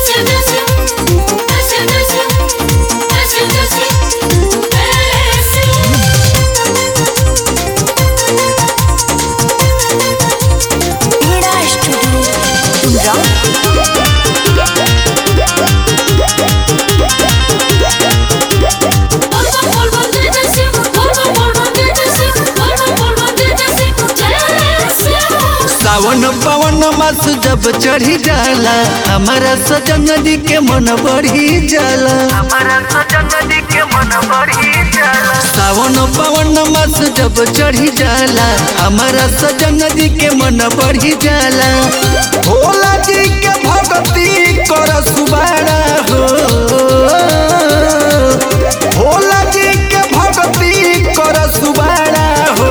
सावन पवन मास जब चढ़ी जाला हमारा सजन दी के मन बढ़ी जाला हमारा सजन दी के मन बढ़ी जाला सावन पवन मास जब चढ़ी जाला हमारा सजन दी के मन बढ़ी जाला भोला जी के भक्ति कर सुबारा हो भोला जी के भक्ति कर सुबारा हो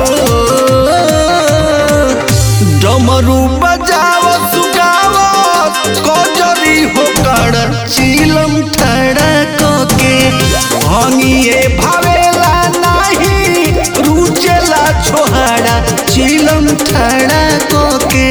डमरू बजाव सुगाव कजरी हो कर चिलम ठड़ा के भंगिए भावेला नाही रुचेला छोहाड़ा चिलम ठड़ा के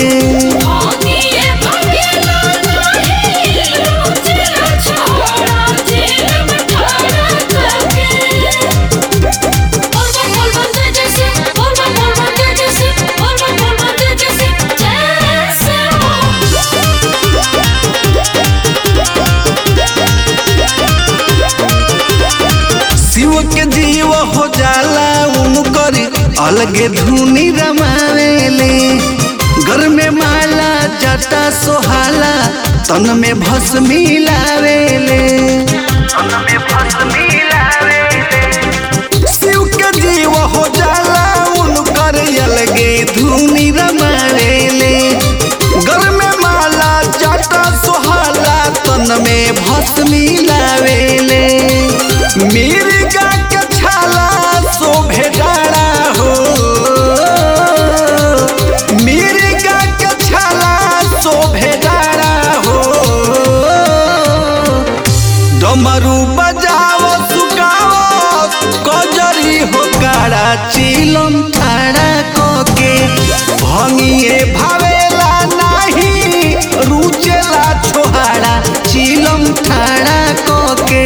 शिव के जीव हो जाला उनकर अलगे धुनी रमावेले घर में माला जटा सोहाला तन में भस्मी लावेले तन में भस्मी लावेले शिव के जीव हो जाला उनकर अलगे धुनी रमावेले घर में माला जटा सोहाला तन में भस्मी लावेले मिर्गा के छाला शोभे डाड़ा हो मिर्गा के छाला शोभे डाड़ा हो डमरू बजाओ सुगाओ कजरी हो काड़ा चिलम ठाड़ा के भंगिए भावेला नाही रुचेला छोहाड़ा चिलम ठाड़ा के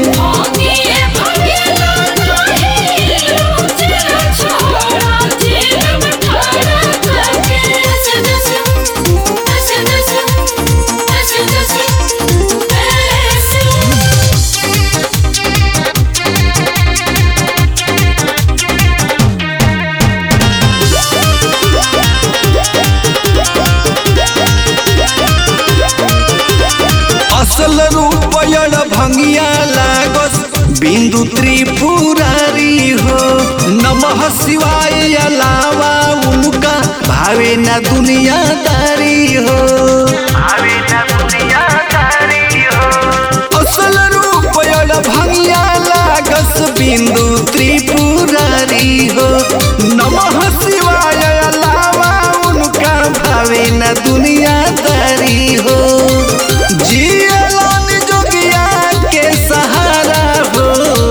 असल रूप यण भंगिया लागस बिंदु त्रिपुरारी हो नमः शिवाय अलावा उनका भावे न दुनियादारी हो भावे न दुनियादारी हो असल रूप यण भंगिया लागस बिंदु त्रिपुरारी हो नमः शिवाय अलावा उनका भावे न दुनियादारी हो जियलन जोगिया के सहारा हो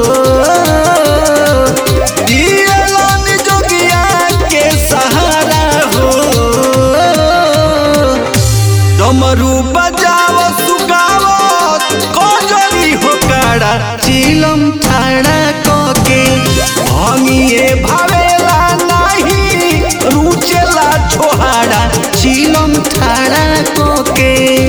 जियलन जोगिया के सहारा हो डमरू बजाव सुगाव कजरी हो काड़ा चिलम ठाड़ा के भंगिए भावेला नाही रुचेला छोहाड़ा चिलम ठाड़ा के